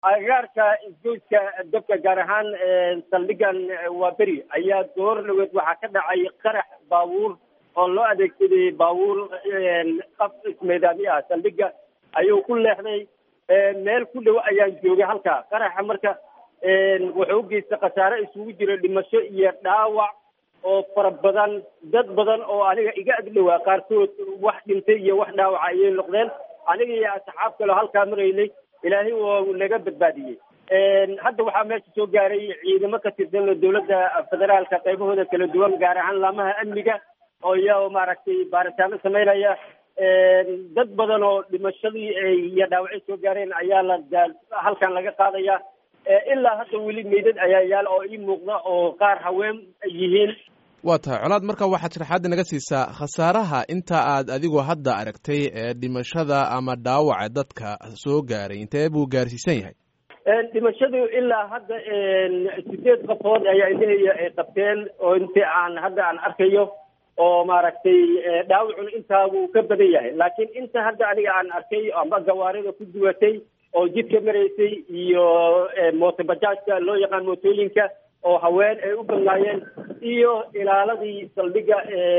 agagaarka isgoyska dabka gaar ahaan saldhigan waa beri ayaa goor dhaweed waxaa ka dhacay qarax baabuur oo loo adeegsaday baabuur qaf ismeedaami ah saldhiga ayuu ku leexday meel ku dhow ayaan joogay halkaa qaraxa marka wuxuu u geystay khasaare isugu jira dhimasho iyo dhaawac oo fara badan dad badan oo aniga iga agdhowaa qaarkood wax dhintay iyo wax dhaawaca ayay noqdeen aniga iyo asxaab kaleo halkaa maraynay ilaahay waa naga badbaadiyey hadda waxaa meesha soo gaaray ciidamo ka tirsan dowladda federaalka qaybahooda kala duwan gaar ahaan laamaha amniga oo iya maaragtay baaritaano sameynaya dad badan oo dhimashadii iyo dhaawacyo soo gaareen ayaa la halkan laga qaadaya ilaa hadda weli meydad ayaa yaal oo ii muuqda oo qaar haween yihiin waa tahay colaad marka waxaad sharaxaadda naga siisaa khasaaraha inta aad adigu hadda aragtay ee dhimashada ama dhaawaca dadka soo gaaray intee buu gaarsiisan yahay dhimashadu ilaa hadda sideed qafood ayaa indhahaya ay qabteen oo inti aan hadda aan arkayo oo maaragtay dhaawacuna intaa wuu ka badan yahay laakiin inta hadda aniga aan arkay amba gawaarida ku duwatay oo jidka maraysay iyo mootobajaajka loo yaqaan mootooyinka oo haween ay u badnaayeen iyo ilaaladii saldhiga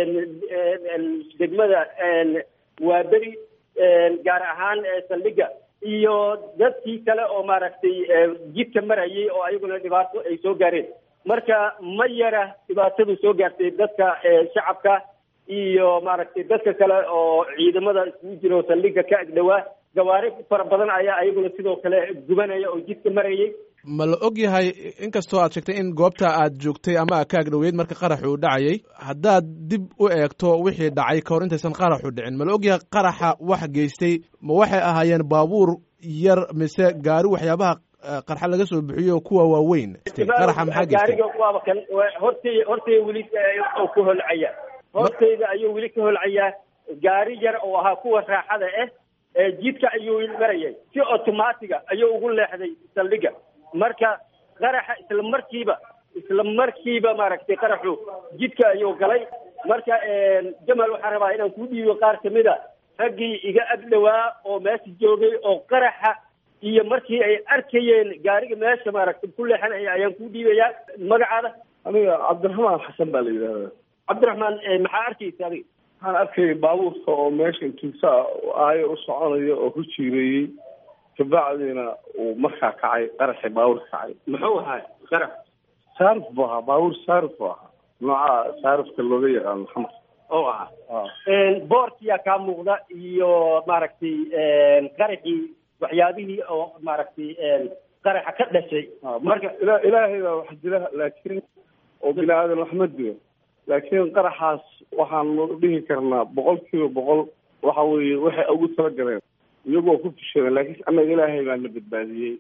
degmada waaberi gaar ahaan saldhiga iyo dadkii kale oo maaragtay jidka marayay oo ayaguna dhibaato ay soo gaareen marka ma yara dhibaatadu soo gaartay dadka shacabka iyo maaragtay dadka kale oo ciidamada isugu jiro saldhiga ka agdhowaa gawaari fara badan ayaa ayaguna sidoo kale gubanaya oo jidka marayay ma la og yahay inkastoo aad sheegtay in goobta aad joogtay ama aad ka agdhoweyd marka qaraxu uu dhacayay haddaad dib u eegto wixii dhacay ka hor intaysan qaraxu dhicin ma la og yahay qaraxa wax geystay ma waxay ahaayeen baabuur yar mise gaari waxyaabaha qarxa laga soo bixiyo kuwa waaweyn qaraxa maxaa geystay gaariga waaba kan hortay hortay weli ku holcaya hortayda ayuu weli ka holcayaa gaari yar oo ahaa kuwa raaxada ah jidka ayuu marayay si automatiga ayuu ugu leexday saldhiga marka qaraxa isla markiiba isla markiiba maaragtay qaraxu jidka ayuu galay marka jamal waxaan rabaa inaan ku dhiibo qaar kamid a raggii iga agdhowaa oo meesha joogay oo qaraxa iyo markii ay arkayeen gaariga meesha maaragtay ku leexanaya ayaan ku dhiibayaa magacaada aniga cabdiraxmaan xasan baa la yidhahdaa cabdiraxmaan maxaa arkaysa adiga waxaan arkayay baabuurka oo meesha intuusa aayo u soconaya oo ku jiireeyey kabacdiina uu markaa kacay qaraxii baabuurka kacay muxuu ahaa qarax saarif buu ahaa baabuur saarif buu ahaa nooca saarifka looga yaqaano xamar oo ahaa boorkiyaa kaa muuqda iyo maaragtay qaraxii waxyaabihii oo maaragtay qaraxa ka dhashay marka ila ilaahay baa wax jira laakiin oo bini aadan wax ma dilo laakiin qaraxaas waxaanu dhihi karnaa boqol kiiba boqol waxa weeye waxay ugu talagaleen iyagoo ku fishadeen laakiin annaga ilaahay baa na badbaadiyey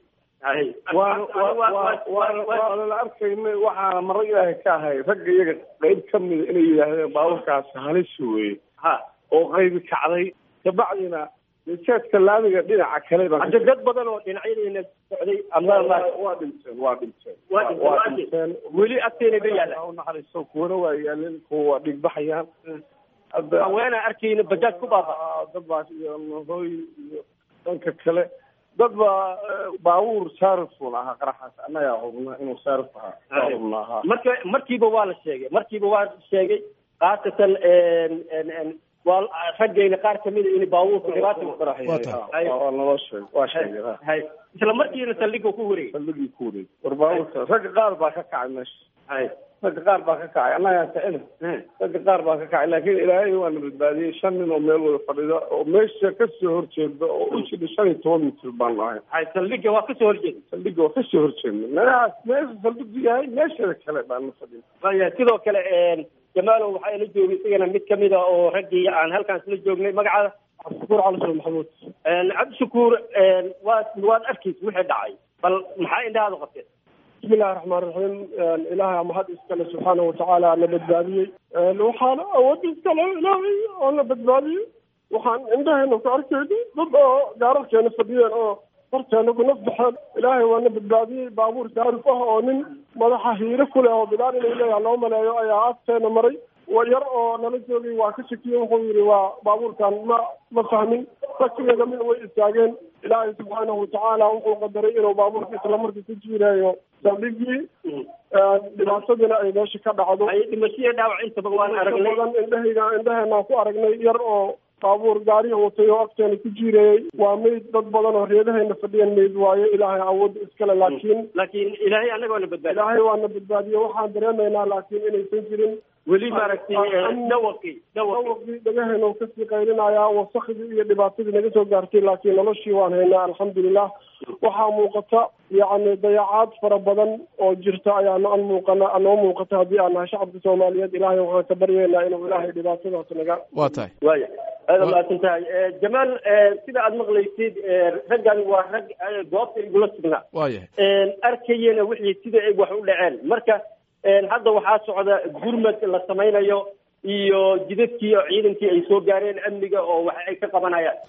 waana la arkayna waxaana maro ilaahay ka ahay ragga iyaga qayb ka mida inay yidhaahdeen baabuurkaasi halis weeye oo qaybi kacday kabacdina miseedka laamiga dhinaca kale hadda dad badan oo dhinacyadayna socday waa dhinteen waa dhinteen waa dhinteen weli agteena ba yaalla unaxariisto kuwana waa yaaleen kuwa waa dhigbaxayaan haweenaa arkayna bajaaj ku baafa dad baa iyo hooy iyo dhanka kale dad baa baabuur saarifun ahaa qaraxaas annagaa hubna inuu saarif ahaa hubna ahaa marka markiiba waa la sheegay markiiba waa sheegay khaasatan waa raggayna qaar kamida in baabuurku dhibaata waa naloo sheeg waa sheegay hay isla markiina saldhiga ku wareegay saldhigii ku wareegay war baabuurka ragga qaar baa ka kacay meesha hay ragga qaar baa ka kacay annagaa kicina ragga qaar baa ka kacay laakiin ilaahay waana badbaadiyey shan nin oo meel wada fadhida oo meesha kasoo horjeeda oo u jidha shan iyo toban mitir baan nahay hay saldhiga waa kasoo horjeeda saldhiga waa kasoo horjeedna meelahaas meesha saldhigu yahay meeshada kale baan na fadhin aya sidoo kale jamaalow waxaa ila joogay isagana mid kamid a oo raggii aan halkaas la joognay magacaada cabdishakuur cali maxamuud cabdishakuur waad waad arkaysa wixii dhacay bal maxaa indhahaada qabteen bismi illahi raxmaan raxiim ilaahay mahad iskale subxaana watacaala na badbaadiyey waxaana awood iskale ilaahay oo na badbaadiyey waxaan indhaheena ku arkayna dad oo gaararkeena fadhiyeen oo horteena ku naf baxeen ilaahay waa na badbaadiyey baabuur saarif ah oo nin madaxa hiire ku leh oo bilaal inay leeyaha loo maleeyo ayaa agteena maray yar oo nala joogay waa ka shakiyey wuxuu yidhi waa baabuurkan ma ma fahmin rakigeeda mid way istaageen ilaahay subxaanahu watacaala wuxuu qadaray inuu baabuurka islamarkii ku jiirayo saldhigii dhibaatadina ay meesha ka dhacdo dhimashiya dhaawac intaba waan aragnay badan indhahayga indhaheenaan ku aragnay yar oo baabuur gaariga watay oo agteena ku jiirayey waa meyd dad badan oo reedahayna fadhiyan meyd waayo ilaahay awoodda iskale laakiin laakiin ilaahay annagoona badbaadi ilaahay waana badbaadiye waxaan dareemaynaa laakiin inaysan jirin weli maaragtay dhawaqii dhawaqii dhawaqii dhagaheena uu kasii qaylinayaa wasakdii iyo dhibaatadii naga soo gaartay laakiin noloshii waan haynaa alxamdulilah waxaa muuqata yacni dayacaad fara badan oo jirta ayaa no an muuqana noo muuqata haddii aan nahay shacabka soomaaliyeed ilaahay waxaan ka baryeynaa inuu ilaahay dhibaatadaas naga waa tahay waya aada mahadsan tahay jamaal sida aad maqlaysid raggan waa rag goobta igula sugnaa waayahay arkayena wixii sida ay wax u dhaceen marka hadda waxaa socda gurmad la samaynayo iyo jidadkii oo ciidankii ay soo gaareen amniga oo wax ay ka qabanayaan